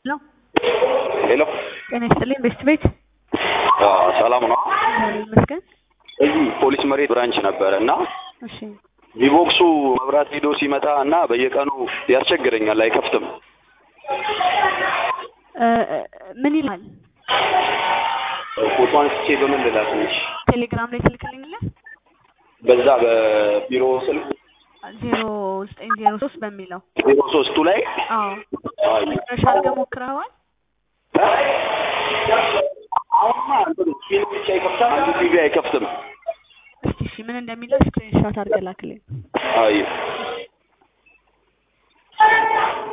ነው። ሄሎ ጤና ይስጥልኝ። ቤስት ቤት ሰላም ነው። እግዚአብሔር ይመስገን። እዚህ ፖሊስ መሬት ብራንች ነበረ እና እሺ ቪቦክሱ መብራት ሄዶ ሲመጣ እና በየቀኑ ያስቸግረኛል፣ አይከፍትም። እ እ ምን ይላል? ፎቶ አንስቼ በምን ልላክልሽ? ቴሌግራም ላይ ትልክልኛለህ? በዛ በቢሮ ስልክ ዜሮ ዘጠኝ ዜሮ ሶስት በሚለው ዜሮ ሶስቱ ላይ አዎ አይ፣ መጨረሻ አድርገህ ሞክረኸዋል? አሁንማ እንትን ስፒን ብቻ ይከፍታል፣ አንዱ ቲቪ አይከፍትም። እስቲ እሺ ምን እንደሚለው ስክሪንሾት አድርገህ ላክልኝ። አይ